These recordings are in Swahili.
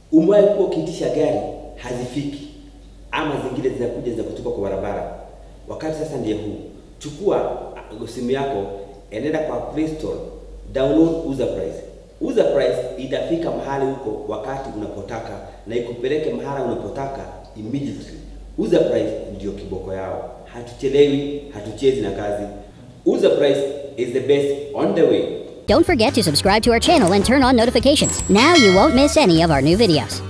Umewahi kuwa ukiitisha gari hazifiki, ama zingine zinakuja za kutupa kwa barabara. Wakati sasa ndiye huu, chukua uh, simu yako, enenda kwa Play Store, download Uza Price. Uza Price itafika mahali huko wakati unapotaka na ikupeleke mahali unapotaka immediately. Uza Price ndio kiboko yao, hatuchelewi, hatuchezi na kazi. Uza Price is the best on the way. Don't forget to subscribe to our channel and turn on notifications. Now you won't miss any of our new videos.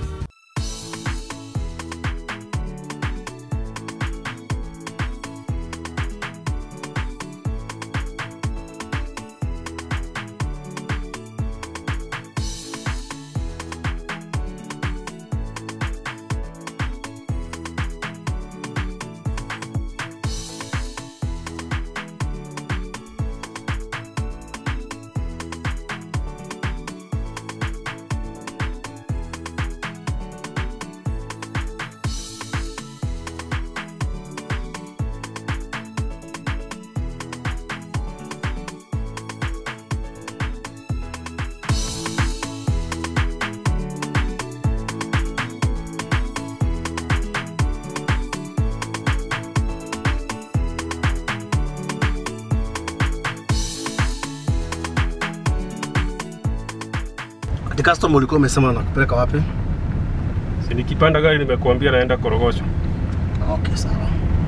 Ati customer ulikuwa umesema nakupeleka wapi? Si nikipanda gari nimekuambia naenda Korogosho. Okay, sawa.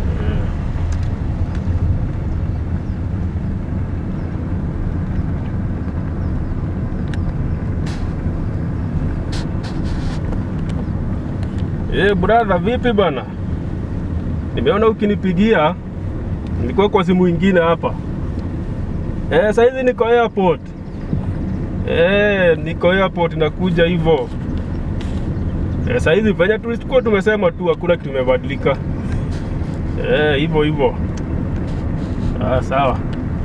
Eh, brother vipi bana? Nimeona ukinipigia nilikuwa kwa simu ingine hapa. Eh, saizi niko airport. Eh, niko airport nakuja hivyo. Eh, saizi venye tulikuwa tumesema tu hakuna kitu kimebadilika. Eh, hivyo hivyo. Ah, sawa.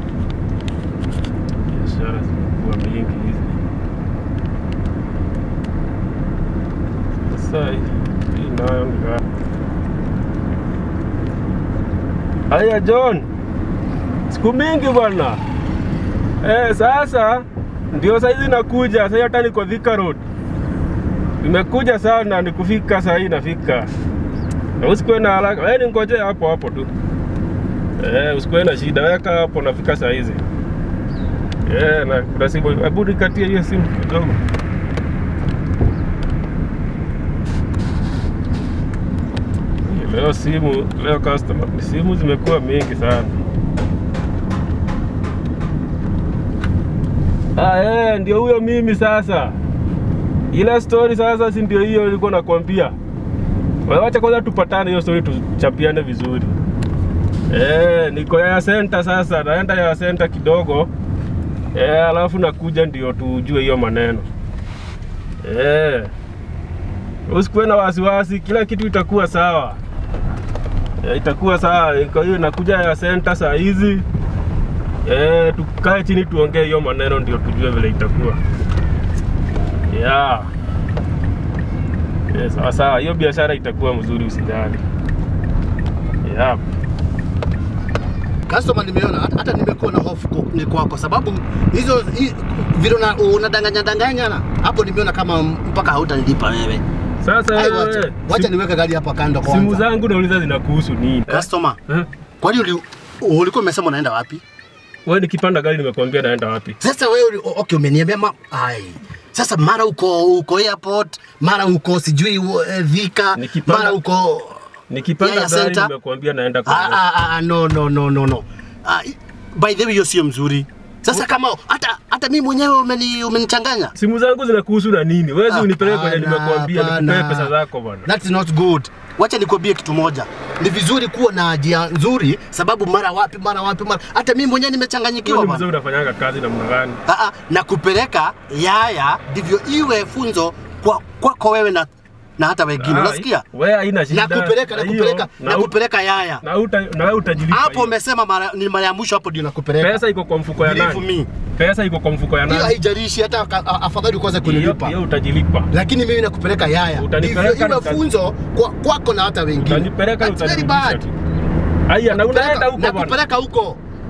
Biashara zimekuwa mingi hizi. Sasa hii nayo ni gani? Haya John, siku mingi bwana. Eh, sasa ndio saizi nakuja, sasa hata niko Thika Road. Nimekuja sana nikufika saa hii nafika. Na usikuwe na haraka. Wewe ningoje hapo hapo tu. Eh, usikuwe na shida. Weka hapo nafika saa hizi. Eh, na kuna simu. Hebu nikatie hiyo simu kidogo. Leo simu, leo customer, simu zimekuwa mingi sana. Ah, eh, ndio huyo mimi sasa. Ile story sasa si ndio hiyo nilikuwa nakwambia. Wewe Wacha kwanza tupatane hiyo story tuchapiane vizuri. Eh, niko ya center sasa, naenda ya center kidogo. Eh, alafu nakuja ndio tujue hiyo maneno. Eh. Usikuwe na wasiwasi, kila kitu itakuwa sawa. Eh, itakuwa sawa. Kwa hiyo nakuja ya center saa hizi. Eh, tukae chini tuongee hiyo maneno ndio tujue vile itakuwa. Yeah. Eh, sawa sawa, hiyo biashara itakuwa mzuri usijali. Yeah. Customer nimeona hata, hata nimekuwa na hofu kwa- ni kwako sababu hizo hi- vile una- unadanganya danganyana hapo nimeona kama mpaka hautanilipa wewe. Sasa Ai, wewe, wacha, wacha simu- niweke gari hapa kando kwanza. simu zangu nauliza zinakuhusu nini? Customer, Eh? kwani uli, ulikuwa umesema unaenda wapi? Wewe nikipanda gari nimekuambia naenda wapi? Sasa wewe uli- okay, umeniambia ma ai. Sasa mara uko uko airport, mara uko sijui uh, Thika, Nikipanda- mara uko Nikipanda Yaya gari Center. nimekuambia naenda ah, kwa ah, ah, no no no no no. Ah, by the way hiyo sio mzuri. Sasa kama hata hata mimi mwenyewe umeni umenichanganya. Simu zangu zinakuhusu na nini? Wewe si unipeleke kwenye Hapana, nimekuambia hapana. nikupee pesa zako bwana. That's not good. Wacha nikwambie kitu moja, ni vizuri kuwa na njia nzuri, sababu mara wapi mara wapi mara, hata mimi mwenyewe nimechanganyikiwa Wewe bwana. mzee unafanyanga kazi namna gani? Ah, ah, na kupeleka yaya ndivyo iwe funzo kwa kwako wewe na na hata wengine, Ah, unasikia? Wewe haina shida. Nakupeleka Na hiyo, nakupeleka na u- nakupeleka yaya. na uta na wewe utajilipa. Hapo hiyo. umesema mara ni mara ya mwisho, hapo ndio nakupeleka. Pesa iko kwa mfuko ya Believe nani? me. Pesa iko kwa mfuko ya Hiyo nani? haijalishi hata ka- a- afadhali kwanza Hiyo kunilipa. hiyo utajilipa. Lakini mimi nakupeleka yaya. Utanipeleka Ndivyo iwe nika- funzo kwa kwako na hata wengine. Utanipeleka That's very utanirudisha bad. tu. Haya, na Nakupeleka- unaenda huko bwana. Nakupeleka huko.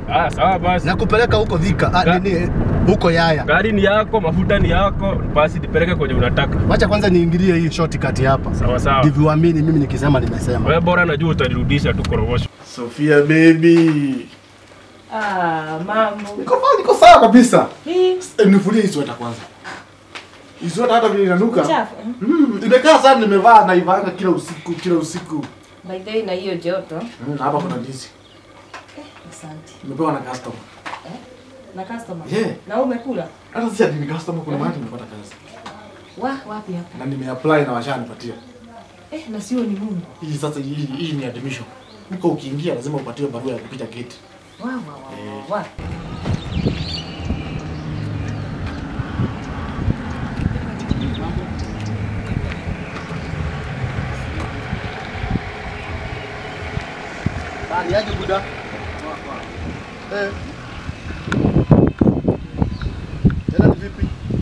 Ah, sawa basi. nakupeleka huko Thika, ah, Ga- nini huko Yaya. Gari ni yako, mafuta ni yako, basi nipeleke kwenye unataka. Wacha kwanza niingilie hii shortcut hapa, Sawa sawa. ndivyo uamini mimi nikisema nimesema. Wewe bora najua utanirudisha tu korogosho. Sofia baby. Ah, mambo. Niko sawa, niko sawa kabisa. Hii Eh, Nifulie hii sweta kwanza. Hii sweta hata vile inanuka. chafu. Mm, imekaa sana nimevaa na ivanga kila usiku, kila usiku. By the way na hiyo joto. Mm, na hapa kuna ndizi. Asante. Nimepewa na customer. Na customer. Yeah. Na umekula? Hata si ati ni customer kuna mahali nimepata kazi. Wa wapi hapa? Na nimeapply na washanipatia. Eh, na sio ni Mungu. Hii sasa hii hii ni admission. Huko ukiingia lazima upatiwe barua ya kupita gate. Wa wa wa wa. wa. Bali aje buda. Eh. Tena ni vipi?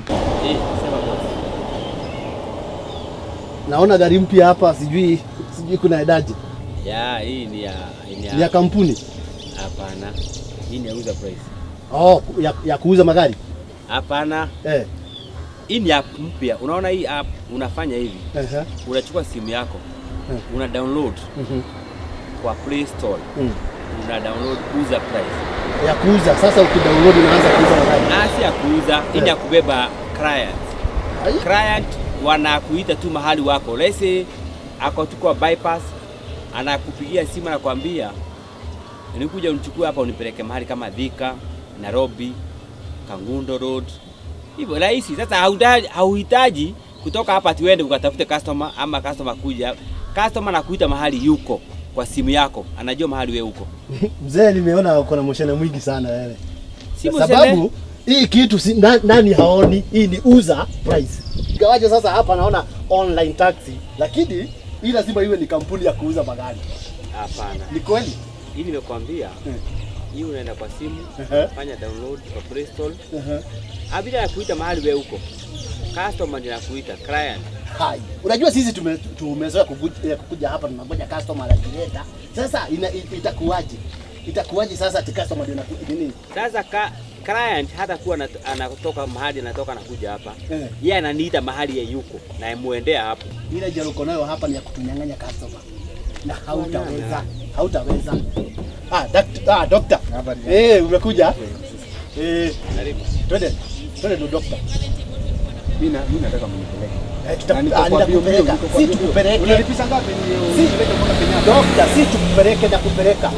Naona gari mpya hapa, sijui sijui kuna edaje. Ya, hii ni ya hii ni Ni ya kampuni. hapana. Hii ni ya user price. Oh, ya, ya kuuza magari. Hapana. Eh. Hii ni app mpya. Unaona hii app unafanya hivi. Ehe. Unachukua simu yako. Hmm. Una download Mhm. kwa Play Store. Mm. Una download user price. Ya kuuza. Sasa ukidownload unaanza kuuza magari. Ah, si ya kuuza, hii ni ya kubeba client. Ai. Client wanakuita tu mahali wako. Let's say ako tu kwa bypass, anakupigia simu anakuambia nikuja unichukue hapa unipeleke mahali kama Thika, Nairobi, Kangundo Road. Hivyo rahisi. Sasa hauhitaji hauhitaji kutoka hapa tuende ukatafute customer ama customer kuja. Customer anakuita mahali yuko kwa simu yako, anajua mahali wewe uko. Mzee, nimeona uko na moshene mwingi sana wewe. Si Kwa museme- sababu hii kitu si, na, nani haoni hii ni user price. Ingawaje sasa hapa naona online taxi, lakini hii lazima iwe ni kampuni ya kuuza magari. Hapana. Ni kweli? Hii nimekwambia. Eh. Hii unaenda kwa simu, Ehe. fanya download kwa Play Store. Ehe. Abida anakuita mahali wewe uko. Customer ndiye anakuita, client. Hai. Unajua sisi tume, tumezoea kukuja, eh, kukuja hapa tunangoja customer anajileta. Sasa ina, it- itakuwaje? Itakuwaje sasa ati customer ndio anaku- nini? Sasa ka, client hata kuwa anat- anatoka mahali anatoka anakuja hapa. Eh. Yeye ananiita mahali yeye yuko na emuendea hapo. Ile jero uko nayo hapa ni ya kutunyang'anya customer. Na hautaweza. Hautaweza. Ah, dakt, ah, doctor. Eh, umekuja? Eh, Karibu. twende. Twende ndo doctor. Mimi na- mimi nataka mnipeleke. Eh, tuta- Na niko ah, kwa bio bio, nitakupeleka. niko kwa Si bio bio. tukupeleke. Unalipisha ngapi ni Si. unipeleke mpaka Kenyatta? Dokta, si tukupeleke na kupeleka.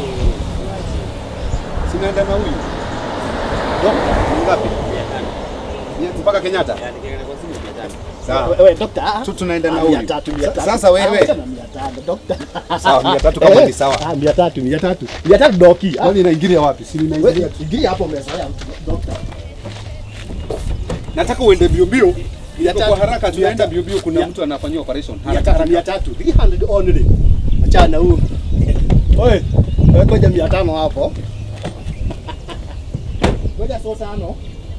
Sinaenda na huyu. Dokta, Ni ngapi? Mia tano. Ni mpaka Kenyatta? Yaani kiangalia kwa simu mia tano. Sawa. wewe dokta. ah, Tu tunaenda na ah, mia huyu. tatu, mia Sa- tatu. Sasa wewe. Ah, acha na mia tano, dokta. Sawa, mia tatu kama Eh, ni sawa. Ah, mia tatu, mia tatu. Mia tatu doki. Ah, Kwani inaingilia wapi? Si ninaingilia wewe, Ingia hapo umezoea dokta. Nataka uende bio bio. Mia Iko tatu, kwa haraka mia tunaenda tatu. bio bio kuna Mia- mtu anafanyia operation. Mia Haraka tatu, mia haraka. tatu. 300 only. Achana huu. Oye, wewe koja mia tano hapo. Ngoja so tano.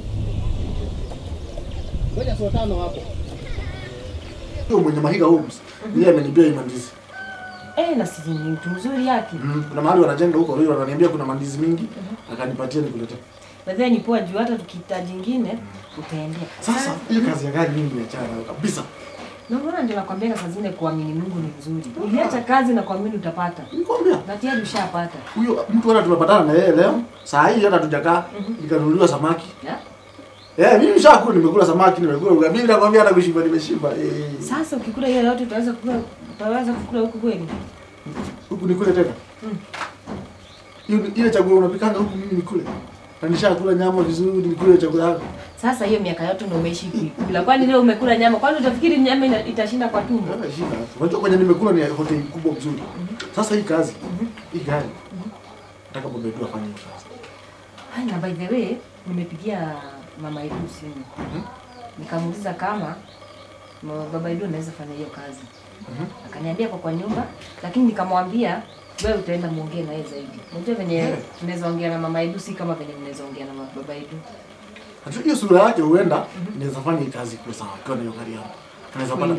Ngoja so tano hapo. Huyo mwenye Mahiga Homes, yeye amenibia hii mandizi. Eh, na si ni mtu mzuri yake. Mm, kuna mahali wanajenga huko, huyo ananiambia kuna mandizi mingi, akanipatia nikuletea. Nadhani ni poa juu hata tukihitaji jingine utaendea. Sasa hiyo kazi ya gari mimi niachana nayo kabisa. Na unaona ndio nakwambia saa zingine kuamini Mungu ni vizuri. Uliacha kazi na kuamini utapata. Nikwambia Na tayari ushapata. huyo mtu hata tumepatana na yeye leo, saa hii hata tujakaa, nikanunuliwa samaki. Ya? Eh, mimi nishakula, nimekula samaki, nimekula ugali. Mimi nakwambia hata kushiba nimeshiba. Eh. Sasa ukikula hiyo yote utaweza kukula utaweza kukula huku kweli? Huku nikule tena. Hiyo ile chakula unapikanga huku mimi nikule. Na nishakula nyama vizuri, nikule chakula yako. Sasa hiyo miaka yote ndio umeishi kuikula. Kwani leo umekula nyama? Kwani utafikiri nyama ina- itashinda kwa tumbo? Hata shida. Unajua kwenye nimekula ni hoteli kubwa mzuri. Sasa hii kazi, hii gari. Nataka Bobe tu afanye hiyo kazi. Hai, na by the way, nimepigia mama Edu simu. Nikamuuliza kama ma- baba Edu anaweza fanya hiyo kazi. Akaniambia kwa kwa nyumba, lakini nikamwambia wewe utaenda muongee naye zaidi. Unajua venye Yeah. tunaweza ongea na mama Edu si kama venye mnaweza ongea na ma- baba Edu. Hata hiyo sura yake huenda inaweza fanya hii kazi kwa sawa kwa hiyo gari yangu. Anaweza pata Kweli? pesa.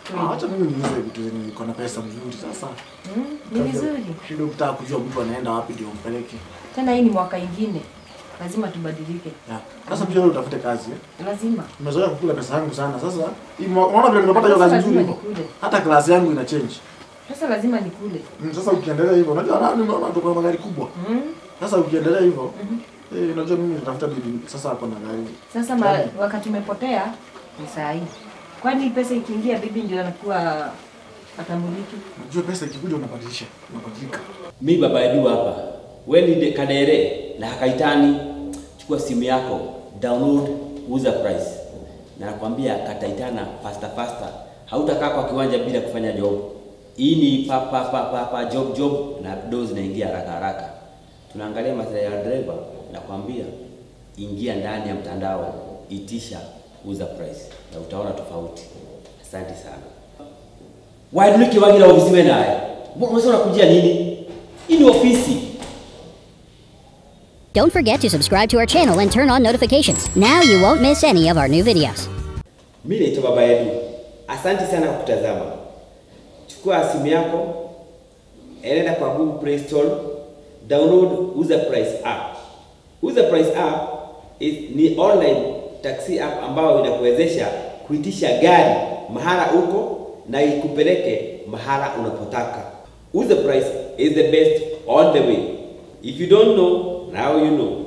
Ah, Acha mimi niuze vitu zenye iko na pesa mzuri sasa. Mm, ni vizuri. Shida ukitaka kujua mtu anaenda wapi ndio umpeleke. Tena hii ni mwaka ingine, lazima tubadilike, Ya. Sasa pia wewe utafute kazi. eh. lazima. Nimezoea kukula pesa yangu sana. Sasa hii mwa- unaona vile nimepata hiyo kazi nzuri Lazima hivyo. nikule. Hata klasi yangu ina change. Sasa lazima nikule. Mm, Sasa ukiendelea hivyo, unajua nani unaona tuko na magari kubwa. Mm. Sasa ukiendelea hivyo, eh, unajua mimi nitafuta bibi sasa hapo na gari. Sasa ma, wakati umepotea ni saa hii. Kwani pesa ikiingia bibi ndio anakuwa atambuliki? Unajua pesa ikikuja unabadilisha, unabadilika. Mi baba Edu hapa, we ni de- Kadere na Hakaitani, chukua simu yako download uza price, na nakwambia kataitana faster faster, hautakaa kwa kiwanja bila kufanya job. Hii ni pa pa pa pa, pa job job na do zinaingia haraka haraka. Tunaangalia maslahi ya driver, nakwambia ingia ndani ya mtandao, itisha uza price na utaona tofauti. Asante sana. Waiduliki wagira ofisi wewe naye. Mbona unasema unakujia nini? Hii ni ofisi. Don't forget to subscribe to our channel and turn on notifications. Now you won't miss any of our new videos. Mimi naitwa Baba Edu. Asante sana kwa kutazama. Chukua simu yako, enenda kwa Google Play Store, download Uza Price app. Uza Price app is, ni online taxi app ambayo inakuwezesha kuitisha gari mahala uko na ikupeleke mahala unapotaka. Uza Price is the best on the way. If you don't know, now you know.